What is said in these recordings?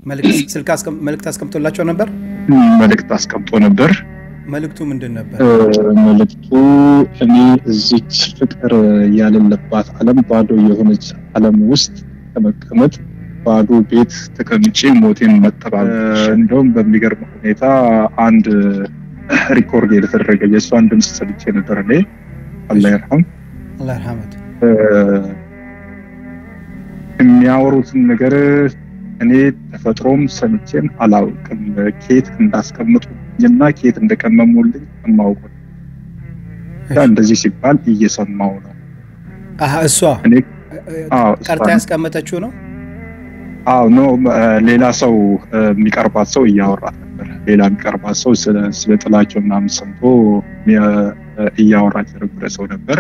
መልእክት አስቀምጦላቸው ነበር። መልእክት አስቀምጦ ነበር። መልእክቱ ምንድን ነበር? መልእክቱ እኔ እዚች ፍቅር ያለለባት ዓለም ባዶ የሆነች ዓለም ውስጥ ከመቀመጥ ባዶ ቤት ተቀምጬ ሞቴን መጠባል። እንደውም በሚገርም ሁኔታ አንድ ሪኮርድ የተደረገ የእሷን ድምፅ ሰምቼ ነበር። እኔ አላህ ይርሐም አላህ ይርሐመት የሚያወሩትን ነገር እኔ ተፈጥሮም ሰምቼም አላውቅም። ኬት እንዳስቀምጡኝና ኬት እንደቀመሙልኝ የማውቀው እንደዚህ ሲባል እየሰማው ነው። እሷ እኔ ቀርታ ያስቀመጠችው ነው። አዎ ኖ ሌላ ሰው የሚቀርባት ሰው እያወራት ነበር። ሌላ የሚቀርባት ሰው ስለ ጥላቸው ምናምን ሰምቶ እያወራች የነበረ ሰው ነበር።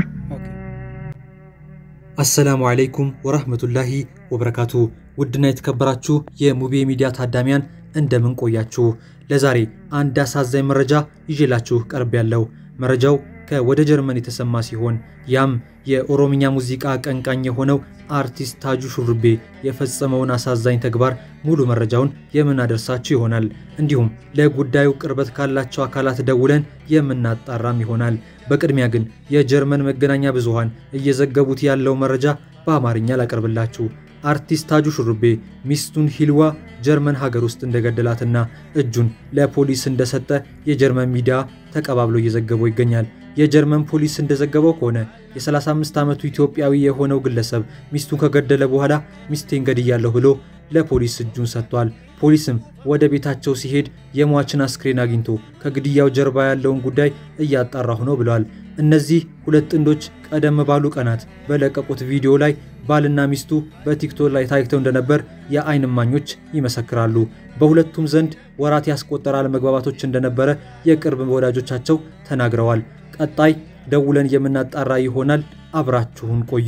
አሰላሙ አለይኩም ወራህመቱላሂ ወበረካቱ። ውድና የተከበራችሁ የሙቤ ሚዲያ ታዳሚያን እንደምን ቆያችሁ? ለዛሬ አንድ አሳዛኝ መረጃ ይዤላችሁ ቀርብ ያለው መረጃው ከወደ ጀርመን የተሰማ ሲሆን ያም የኦሮምኛ ሙዚቃ አቀንቃኝ የሆነው አርቲስት ታጁ ሹሩቤ የፈጸመውን አሳዛኝ ተግባር ሙሉ መረጃውን የምናደርሳችሁ ይሆናል። እንዲሁም ለጉዳዩ ቅርበት ካላቸው አካላት ደውለን የምናጣራም ይሆናል። በቅድሚያ ግን የጀርመን መገናኛ ብዙሃን እየዘገቡት ያለው መረጃ በአማርኛ ላቀርብላችሁ። አርቲስት ታጁ ሹሩቤ ሚስቱን ሂልዋ ጀርመን ሀገር ውስጥ እንደገደላትና እጁን ለፖሊስ እንደሰጠ የጀርመን ሚዲያ ተቀባብሎ እየዘገበው ይገኛል። የጀርመን ፖሊስ እንደዘገበው ከሆነ የ35 ዓመቱ ኢትዮጵያዊ የሆነው ግለሰብ ሚስቱን ከገደለ በኋላ ሚስቴን ገድያለሁ ብሎ ለፖሊስ እጁን ሰጥቷል። ፖሊስም ወደ ቤታቸው ሲሄድ የሟችን አስክሬን አግኝቶ ከግድያው ጀርባ ያለውን ጉዳይ እያጣራሁ ነው ብለዋል። እነዚህ ሁለት ጥንዶች ቀደም ባሉ ቀናት በለቀቁት ቪዲዮ ላይ ባልና ሚስቱ በቲክቶክ ላይ ታይተው እንደነበር የዓይን እማኞች ይመሰክራሉ። በሁለቱም ዘንድ ወራት ያስቆጠረ አለመግባባቶች እንደነበረ የቅርብ ወዳጆቻቸው ተናግረዋል። ቀጣይ ደውለን የምናጣራ ይሆናል። አብራችሁን ቆዩ።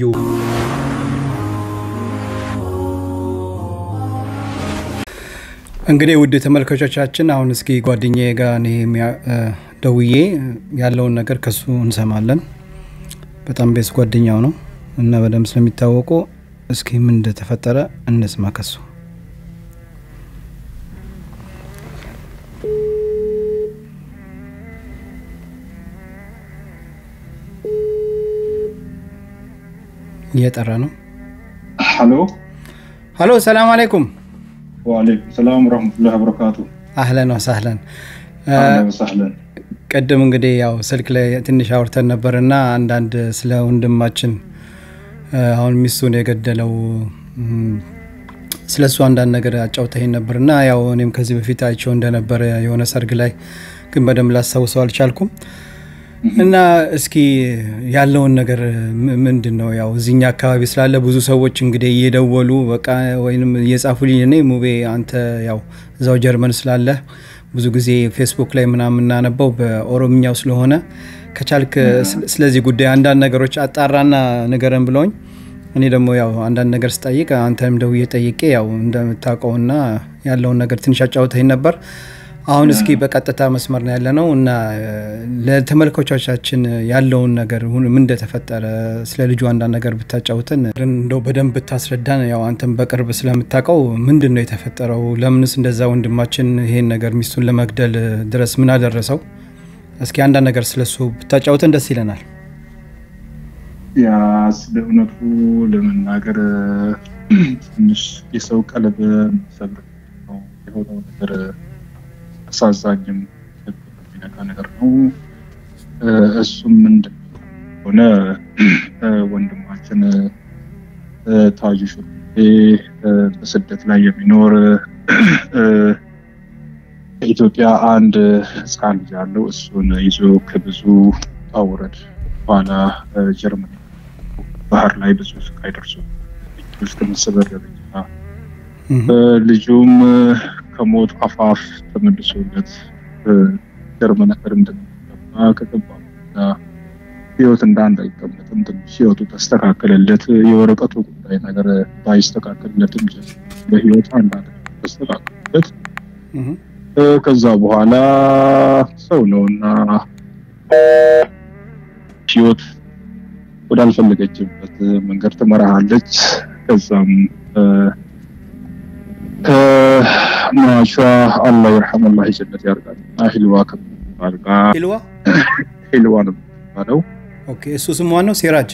እንግዲህ ውድ ተመልካቾቻችን አሁን እስኪ ጓደኛዬ ጋር እኔ ደውዬ ያለውን ነገር ከሱ እንሰማለን። በጣም ቤስ ጓደኛው ነው እና በደንብ ስለሚታወቁ እስኪ ምን እንደተፈጠረ እንስማ ከሱ። እየጠራ ነው። ሀሎ ሀሎ፣ ሰላም አለይኩም። ወአለይኩም ሰላም ወረህመቱላሂ ወበረካቱ። አህለን ወሳህለን ወሳህለን። ቅድም እንግዲህ ያው ስልክ ላይ ትንሽ አውርተን ነበር እና አንዳንድ ስለ ወንድማችን አሁን ሚስቱን የገደለው ስለ እሱ አንዳንድ ነገር አጫውተኸኝ ነበር እና ያው እኔም ከዚህ በፊት አይቼው እንደነበረ የሆነ ሰርግ ላይ ግን በደንብ ላስታውሰው አልቻልኩም። እና እስኪ ያለውን ነገር ምንድን ነው? ያው እዚኛ አካባቢ ስላለ ብዙ ሰዎች እንግዲህ እየደወሉ በቃ ወይም እየጻፉልኝ እኔ ሙቤ አንተ ያው እዛው ጀርመን ስላለ ብዙ ጊዜ ፌስቡክ ላይ ምናምን የምናነበው በኦሮምኛው ስለሆነ ከቻልክ ስለዚህ ጉዳይ አንዳንድ ነገሮች አጣራና ንገረን ብለውኝ እኔ ደግሞ ያው አንዳንድ ነገር ስጠይቅ አንተንም ደውዬ ጠይቄ ያው እንደምታውቀውና ያለውን ነገር ትንሽ አጫውተኝ ነበር። አሁን እስኪ በቀጥታ መስመር ነው ያለ ነው እና ለተመልካቾቻችን ያለውን ነገር ምን እንደተፈጠረ ስለ ልጁ አንዳንድ ነገር ብታጫውተን እንደው በደንብ ብታስረዳን። ያው አንተም በቅርብ ስለምታውቀው ምንድን ነው የተፈጠረው? ለምንስ እንደዛ ወንድማችን ይሄን ነገር ሚስቱን ለመግደል ድረስ ምን አደረሰው? እስኪ አንዳንድ ነገር ስለሱ ብታጫውተን ደስ ይለናል። ያ ስለ እውነቱ ለመናገር ትንሽ የሰው ቀለብ ሰብር ነው የሆነው ነገር አሳዛኝም የሚነካ ነገር ነው። እሱም ምንድን ሆነ ወንድማችን ታጁ ሹሩቤ በስደት ላይ የሚኖር ከኢትዮጵያ አንድ ሕፃን ልጅ አለው። እሱን ይዞ ከብዙ ውጣ በኋላ ጀርመን ባህር ላይ ብዙ ስቃይ ደርሶ እስከ መሰበር ደረጃ ልጁም ከሞት አፋፍ ተመልሶለት ጀርመን ሀገር እንደሚገባ ከገባ ህይወት እንዳንድ አይቀመጥም። ትንሽ ህይወቱ ተስተካከለለት። የወረቀቱ ጉዳይ ነገር ባይስተካከልለትም በህይወት አንዳንድ ተስተካከለለት። ከዛ በኋላ ሰው ነውና ህይወት ወዳልፈለገችበት መንገድ ትመራሃለች። ከዛም ማሻ አላህ ይርሐም አላህ ጀነት ያርጋል። ሂልዋ ከምትባል ጋር ሂልዋ ሂልዋ ነው የሚባለው። ኦኬ። እሱ ስሟ ነው ሲራጅ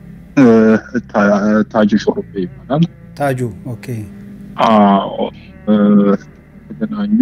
ታጁ ሹሩቤ ይባላል። ታጁ ኦኬ። አዎ ተገናኙ።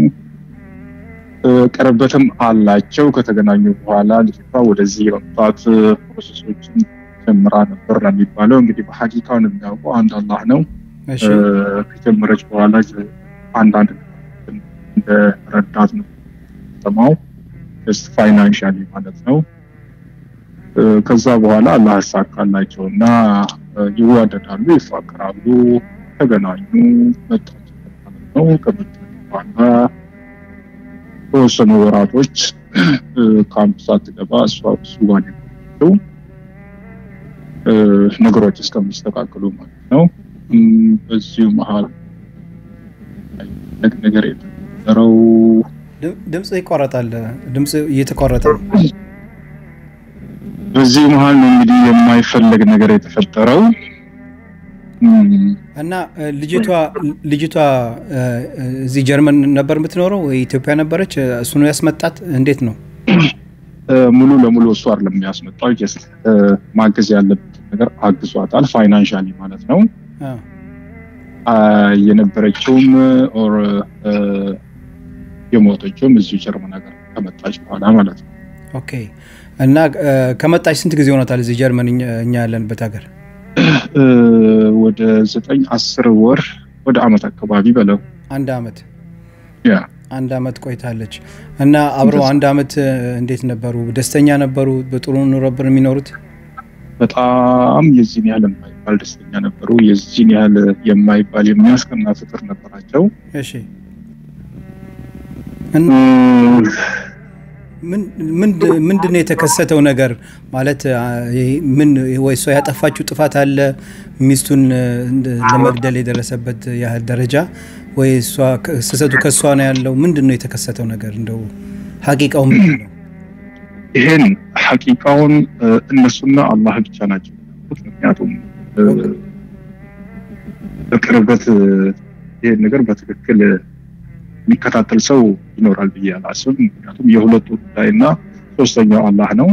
ቅርበትም አላቸው። ከተገናኙ በኋላ ልጅቷ ወደዚህ የመምጣት ፕሮሰሶችን ጀምራ ነበር ነው የሚባለው። እንግዲህ በሀቂቃውን የሚያውቀው አንድ አላህ ነው። እሺ ከጀመረች በኋላ አንዳንድ እንደ ረዳት ነው ሰማው ስ ፋይናንሻሊ ማለት ነው። ከዛ በኋላ አላህ ያሳካላቸው እና ይዋደዳሉ፣ ይፋቀራሉ፣ ተገናኙ፣ መጣች ማለት ነው። ከመጣች በኋላ ተወሰኑ ወራቶች ካምፕ ሳትገባ እሷ እሱ ጋር የቆየችው ነገሮች እስከሚስተካከሉ ማለት ነው። በዚሁ መሀል ነገር የተፈጠረው ድምፅ ይቋረጣል። ድምፅ እየተቋረጠ ነው። በዚህ መሀል ነው እንግዲህ የማይፈለግ ነገር የተፈጠረው እና ልጅቷ ልጅቷ እዚህ ጀርመን ነበር የምትኖረው ወይ ኢትዮጵያ ነበረች? እሱ ነው ያስመጣት? እንዴት ነው? ሙሉ ለሙሉ እሱ አይደለም የሚያስመጣው። ጀስት ማገዝ ያለበትን ነገር አግዟታል፣ ፋይናንሻሊ ማለት ነው። የነበረችውም ኦር የሞተችውም እዚሁ ጀርመን ሀገር ከመጣች በኋላ ማለት ነው። ኦኬ። እና ከመጣች ስንት ጊዜ ሆኖታል እዚህ ጀርመን እኛ ያለንበት ሀገር? ወደ ዘጠኝ አስር ወር ወደ አመት አካባቢ በለው አንድ አመት ያ አንድ አመት ቆይታለች። እና አብረው አንድ አመት እንዴት ነበሩ? ደስተኛ ነበሩ? በጥሩ ኑሮ ነበር የሚኖሩት? በጣም የዚህን ያህል የማይባል ደስተኛ ነበሩ። የዚህን ያህል የማይባል የሚያስቀና ፍቅር ነበራቸው። እሺ ምንድን ነው የተከሰተው ነገር ማለት ምን ወይ እሷ ያጠፋችው ጥፋት አለ ሚስቱን ለመግደል የደረሰበት ያህል ደረጃ ወይ እሷ ስህተቱ ከእሷ ነው ያለው ምንድን ነው የተከሰተው ነገር እንደው ሀቂቃው ምንድን ነው ይሄን ሀቂቃውን እነሱና አላህ ብቻ ናቸው ምክንያቱም በቅርበት ይሄን ነገር በትክክል የሚከታተል ሰው ይኖራል ብዬ አላስብም። ምክንያቱም የሁለቱ ጉዳይ እና ሶስተኛው አላህ ነው።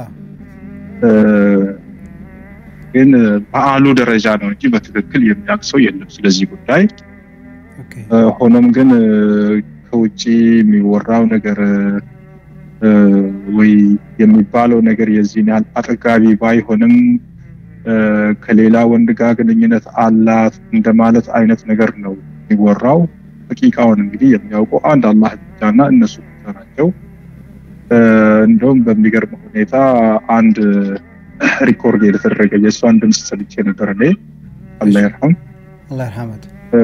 ግን በአሉ ደረጃ ነው እንጂ በትክክል የሚያውቅ ሰው የለም ስለዚህ ጉዳይ። ሆኖም ግን ከውጭ የሚወራው ነገር ወይ የሚባለው ነገር የዚህን ያህል አጠጋቢ ባይሆንም ከሌላ ወንድ ጋር ግንኙነት አላት እንደማለት አይነት ነገር ነው የሚወራው። ሐቂቃውን እንግዲህ የሚያውቀው አንድ አላህ ብቻና እነሱ ብቻ ናቸው። እንደውም በሚገርም ሁኔታ አንድ ሪኮርድ የተደረገ የእሷን ድምፅ ሰምቼ ነበር እኔ አላህ ይርሐም አላህ ይርሐመት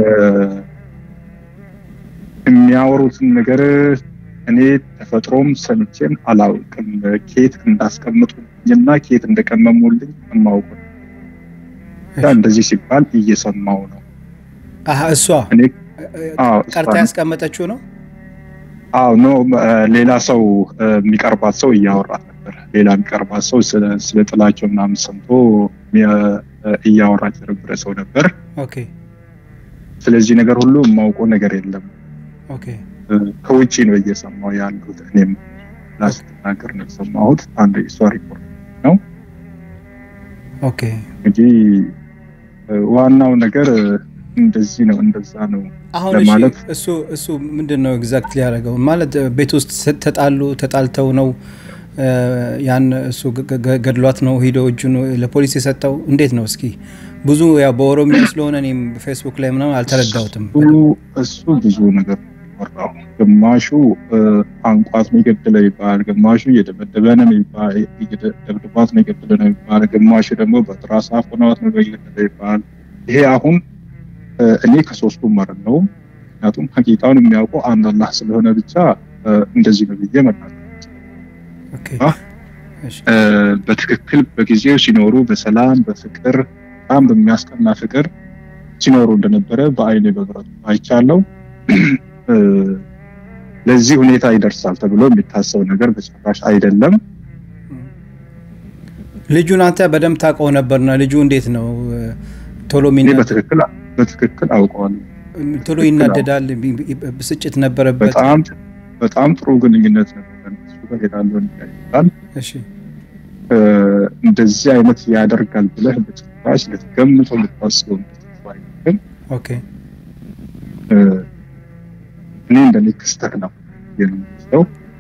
የሚያወሩትን ነገር እኔ ተፈጥሮም ሰምቼም አላውቅም። ኬት እንዳስቀምጡልኝና ኬት እንደቀመሙልኝ የማውቅ እንደዚህ ሲባል እየሰማው ነው። እሷ እኔ ቀርታ ያስቀመጠችው ነው። አዎ ኖ ሌላ ሰው የሚቀርባት ሰው እያወራት ነበር። ሌላ የሚቀርባት ሰው ስለ ጥላቸው ምናምን ሰምቶ እያወራች የነበረ ሰው ነበር። ኦኬ ስለዚህ ነገር ሁሉ የማውቀው ነገር የለም። ኦኬ ከውጭ ነው እየሰማው ያሉት። እኔም ላስትናገር ነው የሰማሁት። አንድ የሷ ሪፖርት ነው። ኦኬ እንግዲህ ዋናው ነገር እንደዚህ ነው እንደዛ ነው አሁን ለማለት እሱ እሱ ምንድን ነው ኤግዛክት ሊያደርገው ማለት ቤት ውስጥ ተጣሉ ተጣልተው ነው ያን እሱ ገድሏት ነው ሂዶ እጁን ለፖሊስ የሰጠው እንዴት ነው እስኪ ብዙ ያው በኦሮሚያ ስለሆነ እኔም ፌስቡክ ላይ ምናምን አልተረዳሁትም እሱ ብዙ ነገር ወራው ግማሹ አንቋት ነው የገደለ ይባል ግማሹ እየደበደበ ነው ይባል ደብድባት ነው የገደለ ነው ይባል ግማሹ ደግሞ በትራስ አፍኗት ነው የገደለ ይባል ይሄ አሁን እኔ ከሶስቱም አይደለሁም ምክንያቱም ሀቂቃውን የሚያውቀው አንድ አላህ ስለሆነ ብቻ እንደዚህ ነው ብዬ መናገር በትክክል በጊዜው ሲኖሩ በሰላም በፍቅር በጣም በሚያስቀና ፍቅር ሲኖሩ እንደነበረ በአይኔ በብረቱ አይቻለው። ለዚህ ሁኔታ ይደርሳል ተብሎ የሚታሰብ ነገር በጭራሽ አይደለም። ልጁን አንተ በደንብ ታውቀው ነበርና ልጁ እንዴት ነው ቶሎ በትክክል በትክክል አውቀዋለሁ። ቶሎ ይናደዳል፣ ብስጭት ነበረበት። በጣም በጣም ጥሩ ግንኙነት ነበር። እሱ ጋር ሄዳለሁ ይላል። እሺ እንደዚህ አይነት ያደርጋል ብለህ በጭራሽ ልትገምተው ልታስበው ግን ኦኬ እኔ እንደኔ ክስተት ነው የምንለው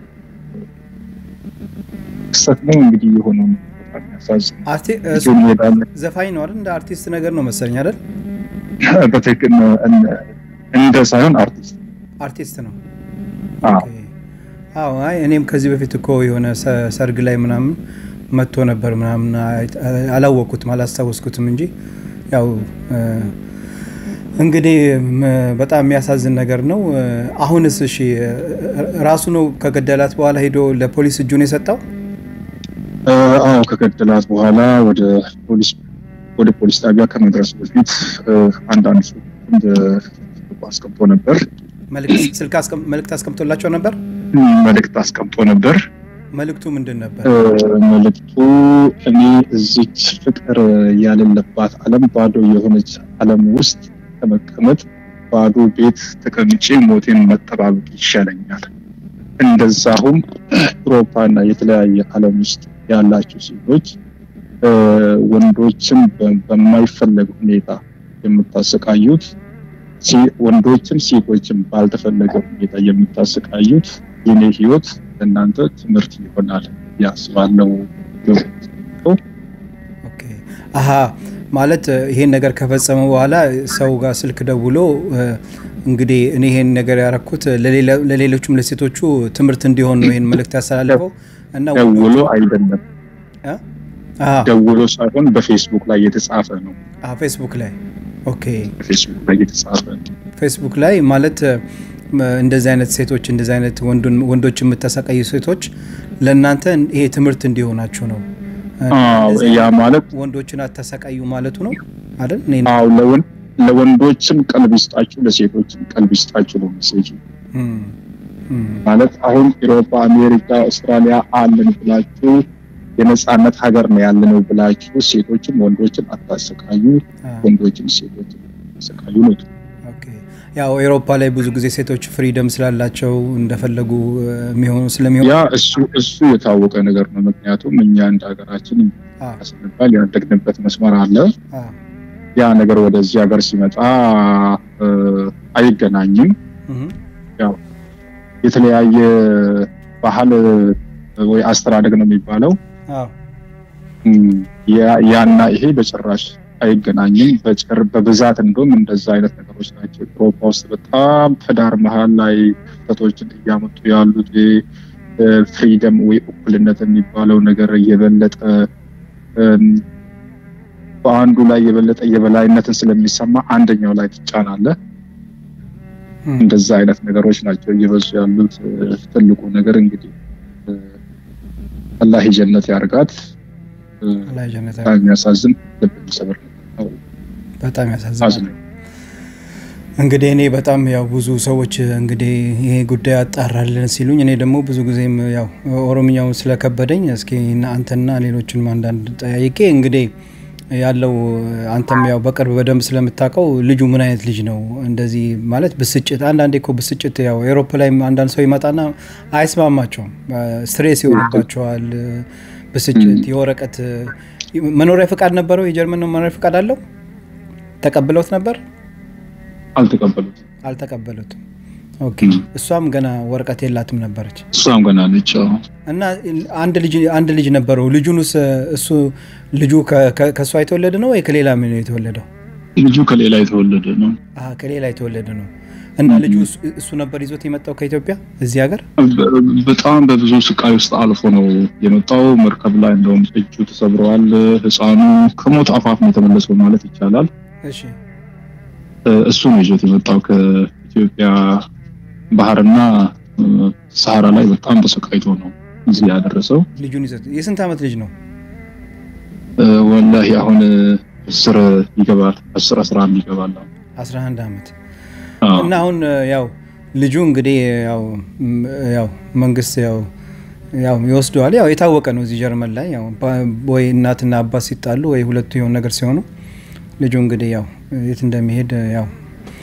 ክስተት ነው እንግዲህ የሆነው በጣም ያሳዝናል። ዘፋኝ ነው አይደል? እንደ አርቲስት ነገር ነው መሰለኝ አይደል? በትክክል እንደ ሳይሆን አርቲስት አርቲስት ነው። አዎ አይ እኔም ከዚህ በፊት እኮ የሆነ ሰርግ ላይ ምናምን መጥቶ ነበር ምናምን አላወቅኩትም አላስታወስኩትም እንጂ ያው እንግዲህ በጣም የሚያሳዝን ነገር ነው። አሁንስ እሺ ራሱ ነው ከገደላት በኋላ ሄዶ ለፖሊስ እጁን የሰጠው? አዎ ከገደላት በኋላ ወደ ፖሊስ ወደ ፖሊስ ጣቢያ ከመድረሱ በፊት አንዳንድ ሰው አስቀምጦ ነበር። መልእክት አስቀምጦላቸው ነበር። መልእክት አስቀምጦ ነበር። መልእክቱ ምንድን ነበር? መልእክቱ እኔ እዚች ፍቅር ያሌለባት ዓለም ባዶ የሆነች ዓለም ውስጥ ከመቀመጥ ባዶ ቤት ተቀምጬ ሞቴን መጠባበቅ ይሻለኛል። እንደዛሁም አውሮፓና የተለያየ ዓለም ውስጥ ያላችሁ ሴቶች ወንዶችን በማይፈለግ ሁኔታ የምታሰቃዩት ወንዶችም ሴቶችም ባልተፈለገ ሁኔታ የምታሰቃዩት የኔ ህይወት ለእናንተ ትምህርት ይሆናል ያስባለው። አሀ ማለት ይሄን ነገር ከፈጸመ በኋላ ሰው ጋር ስልክ ደውሎ እንግዲህ እኔ ይሄን ነገር ያረኩት ለሌሎቹም ለሴቶቹ ትምህርት እንዲሆን ነው ይሄን መልእክት ያስተላልፈው እና ደውሎ አይደለም ደውሎ ሳይሆን በፌስቡክ ላይ የተጻፈ ነው። ፌስቡክ ላይ ኦኬ፣ በፌስቡክ ላይ የተጻፈ ነው። ፌስቡክ ላይ ማለት እንደዚህ አይነት ሴቶች እንደዚህ አይነት ወንዶች የምታሰቃዩ ሴቶች ለእናንተ ይሄ ትምህርት እንዲሆናችሁ ነው። ያ ማለት ወንዶችን አታሰቃዩ ማለቱ ነው አይደል? አዎ፣ ለወንዶችም ቀልብ ይስጣችሁ፣ ለሴቶችም ቀልብ ይስጣችሁ ነው ሜሴጅ ማለት አሁን ኢሮፓ፣ አሜሪካ፣ አውስትራሊያ አለን ብላችሁ የነጻነት ሀገር ነው ያለነው ብላችሁ ሴቶችም ወንዶችን አታሰቃዩ፣ ወንዶችም ሴቶችን አታሰቃዩ ነው። ያው ኤሮፓ ላይ ብዙ ጊዜ ሴቶች ፍሪደም ስላላቸው እንደፈለጉ የሚሆኑ ስለሚሆኑ ያ እሱ እሱ የታወቀ ነገር ነው። ምክንያቱም እኛ እንደ ሀገራችን ስንባል ያደግንበት መስመር አለ። ያ ነገር ወደዚህ ሀገር ሲመጣ አይገናኝም። ያው የተለያየ ባህል ወይ አስተዳደግ ነው የሚባለው። ያና ይሄ በጭራሽ አይገናኝም። በጭር በብዛት እንደውም እንደዛ አይነት ነገሮች ናቸው አውሮፓ ውስጥ በጣም ትዳር መሀል ላይ ክፍተቶችን እያመጡ ያሉት ፍሪደም ወይ እኩልነት የሚባለው ነገር እየበለጠ በአንዱ ላይ የበለጠ የበላይነትን ስለሚሰማ አንደኛው ላይ ትጫናለህ። እንደዛ አይነት ነገሮች ናቸው እየበዙ ያሉት። ትልቁ ነገር እንግዲህ አላህ ጀነት ያርጋት። የሚያሳዝን ልብ የሚሰብር በጣም ያሳዝናል። እንግዲህ እኔ በጣም ያው ብዙ ሰዎች እንግዲህ ይሄ ጉዳይ አጣራልን ሲሉኝ እኔ ደግሞ ብዙ ጊዜም ያው ኦሮምኛው ስለከበደኝ እስኪ አንተና ሌሎችንም አንዳንድ ጠያይቄ እንግዲህ ያለው አንተም ያው በቅርብ በደንብ ስለምታውቀው ልጁ ምን አይነት ልጅ ነው? እንደዚህ ማለት ብስጭት፣ አንዳንዴ እኮ ብስጭት ያው ኤሮፕ ላይ አንዳንድ ሰው ይመጣና አይስማማቸውም፣ ስትሬስ ይሆንባቸዋል። ብስጭት፣ የወረቀት መኖሪያ ፈቃድ ነበረው። የጀርመን መኖሪያ ፈቃድ አለው። ተቀብለውት ነበር? አልተቀበሉት አልተቀበሉትም። ኦኬ። እሷም ገና ወረቀት የላትም ነበረች። እሷም ገና ነች። እና አንድ ልጅ አንድ ልጅ ነበረው። ልጁንስ እሱ ልጁ ከእሷ የተወለደ ነው ወይ ከሌላ ምን የተወለደው? ልጁ ከሌላ የተወለደ ነው። ከሌላ የተወለደ ነው። እና ልጁ እሱ ነበር ይዞት የመጣው ከኢትዮጵያ እዚህ ሀገር። በጣም በብዙ ስቃይ ውስጥ አልፎ ነው የመጣው። መርከብ ላይ እንደውም እጁ ተሰብረዋል። ሕፃኑ ከሞት አፋፍ ነው የተመለሰው ማለት ይቻላል። እሺ እሱ ነው ይዞት የመጣው ከኢትዮጵያ ባህርና ሰሃራ ላይ በጣም ተሰቃይቶ ነው እዚህ ያደረሰው። ልጁን ይዘት የስንት ዓመት ልጅ ነው? ወላሂ አሁን አስር ይገባል። አስር አስራ አንድ ይገባል። አስራ አንድ ዓመት እና አሁን ያው ልጁ እንግዲህ ያው ያው መንግስት ያው ያው ይወስደዋል። ያው የታወቀ ነው እዚህ ጀርመን ላይ ያው ወይ እናትና አባት ሲጣሉ ወይ ሁለቱ የሆነ ነገር ሲሆኑ ልጁ እንግዲህ ያው የት እንደሚሄድ ያው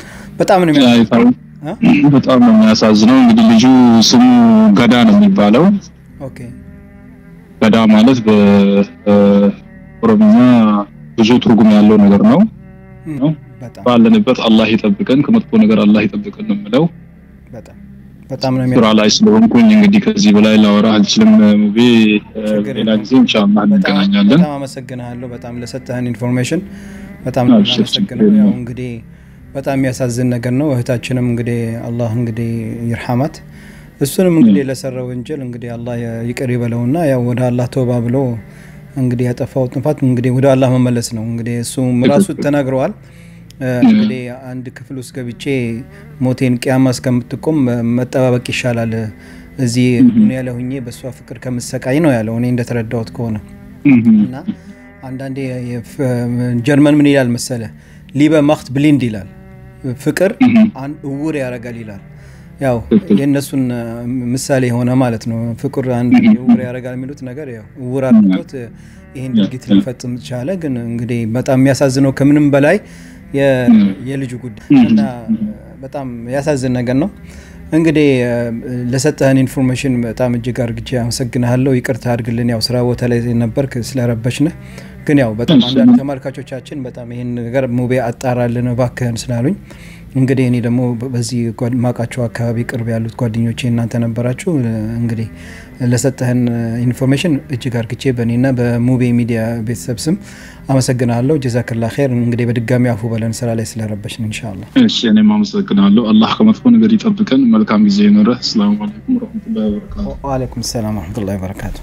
በጣም ነው በጣም ነው የሚያሳዝነው። እንግዲህ ልጁ ስሙ ገዳ ነው የሚባለው። ኦኬ ገዳ ማለት በኦሮምኛ ብዙ ትርጉም ያለው ነገር ነው። ባለንበት አላህ ይጠብቀን፣ ከመጥፎ ነገር አላህ ይጠብቀን ነው የምለው። በጣም በጣም ነው ስራ ላይ ስለሆንኩኝ እንግዲህ ከዚህ በላይ ላወራ አልችልም። ሙቤ ሌላ ጊዜ ኢንሻአላህ እንገናኛለን። በጣም አመሰግናለሁ። በጣም ለሰጠህን ኢንፎርሜሽን በጣም ነው አመሰግናለሁ። ያው እንግዲህ በጣም የሚያሳዝን ነገር ነው። እህታችንም እንግዲህ አላህ እንግዲህ ይርሐማት። እሱንም እንግዲህ ለሰራው ወንጀል እንግዲህ አላህ ይቅር ይበለውና ያው ወደ አላህ ተውባ ብሎ እንግዲህ ያጠፋው ጥፋት እንግዲህ ወደ አላህ መመለስ ነው። እንግዲህ እሱ ራሱ ተናግረዋል። እንግዲህ አንድ ክፍል ውስጥ ገብቼ ሞቴን ቅያማ እስከምትቆም መጠባበቅ ይሻላል እዚህ ዱኒያ ላይ ሁኜ በእሷ ፍቅር ከምሰቃይ ነው ያለው እኔ እንደተረዳሁት ከሆነ እና አንዳንዴ ጀርመን ምን ይላል መሰለ ሊበ ማክት ብሊንድ ይላል ፍቅር እውር ያደርጋል ይላል ያው የእነሱን ምሳሌ የሆነ ማለት ነው ፍቅር አንድ እውር ያደርጋል የሚሉት ነገር ያው እውር አድርጎት ይህን ድርጊት ሊፈጽም ቻለ ግን እንግዲህ በጣም የሚያሳዝነው ከምንም በላይ የልጁ ጉዳይ እና በጣም ያሳዝን ነገር ነው እንግዲህ ለሰጠህን ኢንፎርሜሽን በጣም እጅግ አርግቼ አመሰግንሃለሁ ይቅርታ አድርግልን ያው ስራ ቦታ ላይ ነበርክ ስለረበሽንህ ግን ያው በጣም አንዳንድ ተመልካቾቻችን በጣም ይህን ነገር ሙቤ አጣራልን እባክህን ስላሉኝ እንግዲህ እኔ ደግሞ በዚህ ማቃቸው አካባቢ ቅርብ ያሉት ጓደኞቼ እናንተ ነበራችሁ እንግዲህ ለሰጠህን ኢንፎርሜሽን እጅግ አርግቼ በእኔና በሙቤ ሚዲያ ቤተሰብ ስም አመሰግናለሁ ጀዛክላ ር እንግዲህ በድጋሚ አፉ በለን ስራ ላይ ስለረበሽን እንሻላ እሺ እኔም አመሰግናለሁ አላህ ከመጥፎ ነገር ይጠብቀን መልካም ጊዜ ይኖረ ሰላሙ አለይኩም ረመቱላ ወበረካቱ ዋአለይኩም ሰላም ረመቱላ ወበረካቱ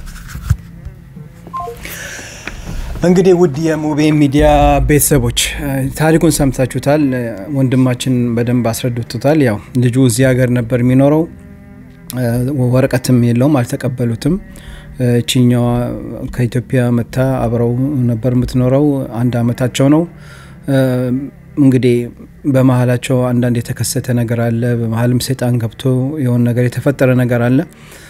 እንግዲህ ውድ የሙቤ ሚዲያ ቤተሰቦች ታሪኩን ሰምታችሁታል ወንድማችን በደንብ አስረድቶታል ያው ልጁ እዚህ ሀገር ነበር የሚኖረው ወረቀትም የለውም አልተቀበሉትም እችኛዋ ከኢትዮጵያ መታ አብረው ነበር የምትኖረው አንድ አመታቸው ነው እንግዲህ በመሀላቸው አንዳንድ የተከሰተ ነገር አለ በመሀልም ሴጣን ገብቶ የሆን ነገር የተፈጠረ ነገር አለ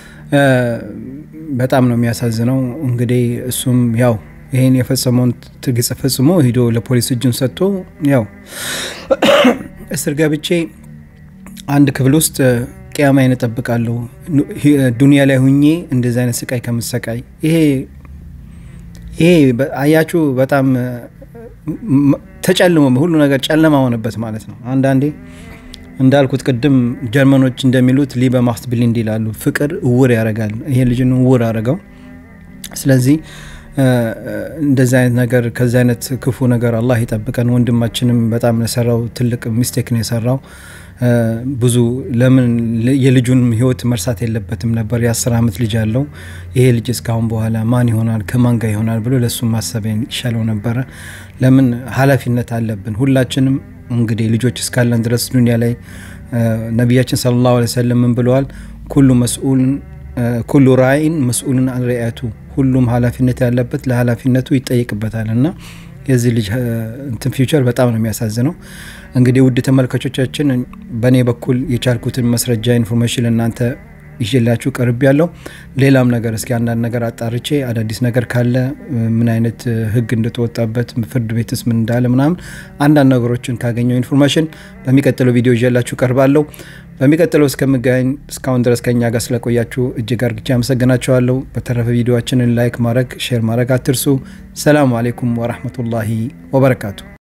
በጣም ነው የሚያሳዝነው እንግዲህ እሱም ያው ይህን የፈጸመውን ትግጽ ፈጽሞ ሂዶ ለፖሊስ እጁን ሰጥቶ ያው እስር ገብቼ አንድ ክፍል ውስጥ ቅያማዬን እጠብቃለሁ ዱኒያ ላይ ሁኜ እንደዚህ አይነት ስቃይ ከምሰቃይ ይሄ ይሄ አያችሁ በጣም ተጨልሞ ሁሉ ነገር ጨለማ ሆነበት ማለት ነው አንዳንዴ እንዳልኩት ቅድም ጀርመኖች እንደሚሉት ሊበ ማክት ብሊንድ ይላሉ ፍቅር እውር ያደርጋል ይሄ ልጅን እውር አድርገው ስለዚህ እንደዚህ አይነት ነገር ከዚህ አይነት ክፉ ነገር አላህ ይጠብቀን ወንድማችንም በጣም የሰራው ትልቅ ሚስቴክ ነው የሰራው ብዙ ለምን የልጁን ህይወት መርሳት የለበትም ነበር የአስር ዓመት ልጅ አለው ይሄ ልጅ እስካሁን በኋላ ማን ይሆናል ከማን ጋር ይሆናል ብሎ ለእሱ ማሰብ ይሻለው ነበረ ለምን ሀላፊነት አለብን ሁላችንም እንግዲህ ልጆች እስካለን ድረስ ዱኒያ ላይ ነቢያችን ስለ ላሁ ሰለም ምን ብለዋል ኩሉ መስኡልን ኩሉ ራይን መስኡልን አን ሪአቱ ሁሉም ሀላፊነት ያለበት ለሀላፊነቱ ይጠይቅበታል እና የዚህ ልጅ እንትን ፊውቸር በጣም ነው የሚያሳዝነው እንግዲህ ውድ ተመልካቾቻችን በእኔ በኩል የቻልኩትን መስረጃ ኢንፎርሜሽን እናንተ ይዤላችሁ ቀርብ ያለው ሌላም ነገር እስኪ አንዳንድ ነገር አጣርቼ አዳዲስ ነገር ካለ ምን አይነት ህግ እንደተወጣበት ፍርድ ቤትስ ምን እንዳለ ምናምን አንዳንድ ነገሮችን ካገኘው ኢንፎርሜሽን በሚቀጥለው ቪዲዮ ይዤላችሁ ቀርባለሁ በሚቀጥለው እስከምገኝ እስካሁን ድረስ ከኛ ጋር ስለቆያችሁ እጅግ አርግቼ አመሰግናችኋለሁ በተረፈ ቪዲዮችንን ላይክ ማድረግ ሼር ማድረግ አትርሱ ሰላሙ አሌይኩም ወራህመቱላሂ ወበረካቱ